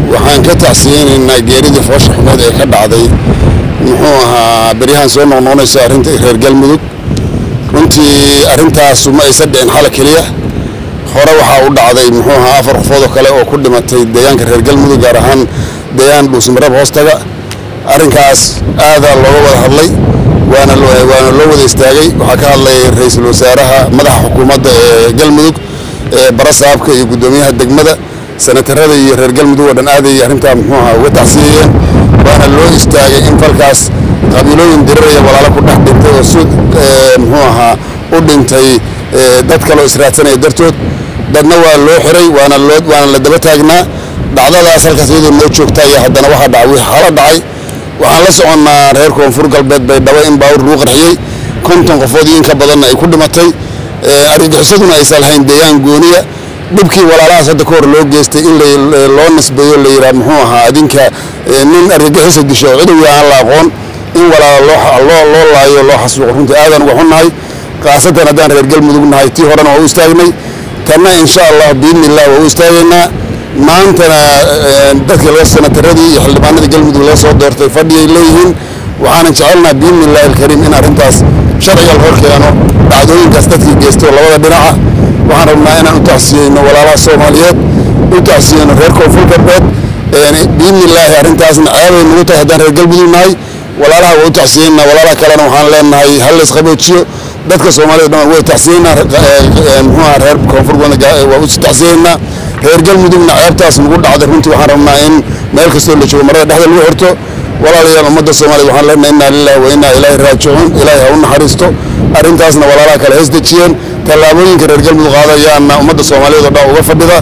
waxaan ka tacsiyeynaynaa geeridii foosha xumeed ee ka dhacday muxuu ahaa beryahan soo noqnoqonayso arrinta reer galmudug runtii arrintaasu ma aysan dhicin xala keliya hore waxaa u dhacday muxuu ahaa afar qofood oo kale oo ku dhimatay deegaanka reer galmudug gaar ahaan deegaan dhuusmarab hoostaga arrinkaas aadaa looga wada hadlay waana waana loo wada istaagay waxaa ka hadlay ra-iisul wasaaraha madaxa xukuumadda ee galmudug ee barasaabka iyo guddoomiyaha degmada sanatarada iyo reer galmudug oo dhan aaday arrintaa muxuu ahaa uga tacsiyayeen waana loo istaagay in falkaas qabiilooyin diriraya walaalo ku dhex dhintay oo si muxuu ahaa u dhintay dad kaloo israadsanaya dartood dadna waa loo xiray waana loo waana la daba taagnaa dhacdadaas halkaas iyadoo noo joogta iyo haddana waxaa dhacay wixii xala dhacay waxaan la soconnaa reer koonfur galbeed bay dhabo in baawur lagu qarxiyey konton qofood iyo in ka badanna ay ku dhimatay argagixisaduna aysan lahayn deegaan gooniya dhibkii walaalahaas hadda ka hor loo geystay in loo nisbeeyo la yidhaha muxuu ahaa adinka nin argagixisa disho cidowi aan la aqoon in walaala loo loo laayo loo xasuuqo runtii aadan uga xunnahay khaasatan haddaan reer galmudug nahay tii horena waa u istaagnay tanna insha allah biidni illah waa u istaagaynaa maantana dadkii laga sanataradii iyo xildhibaanadii galmudug laga soo doortay fadhiyay leeyihiin waxaanan jecelnaha biidni illahi alkariim in arrintaas sharciga la hor keeno dhacdooyinkaas dadkii geystay oo labada dhinaca waxaan rabnaa inaan u tacsiyeyno walaalaha soomaaliyeed u tacsiyeyno reer koonfur galbeed biidni illaahi arrintaasna ceebay nagu tahay haddaan reer galmudug nahay walaalaha waa u tacsiyeynaa walaalaha kalena waxaan leenahay hal la isqaboojiyo dadka soomaalida dhan way tacsiyeynaa muxuuha reer koonfur waa u tacsiyeynaa reer galmudugna ceebtaas nagu dhacday runtii waxaan rabnaa in meel kastoo la joogo marada dhexda lagu xirto walaalayaal ummadda soomaaliyed waxaan leenahay innaa lillahi wa innaa ilaahi raajicuun ilaahi ha u naxariisto arrintaasna walaalaha kale hees dejiyeen tallaabooyinka reer galmudug qaadayaana ummadda soomaaliyeed oo dhan uga fadhida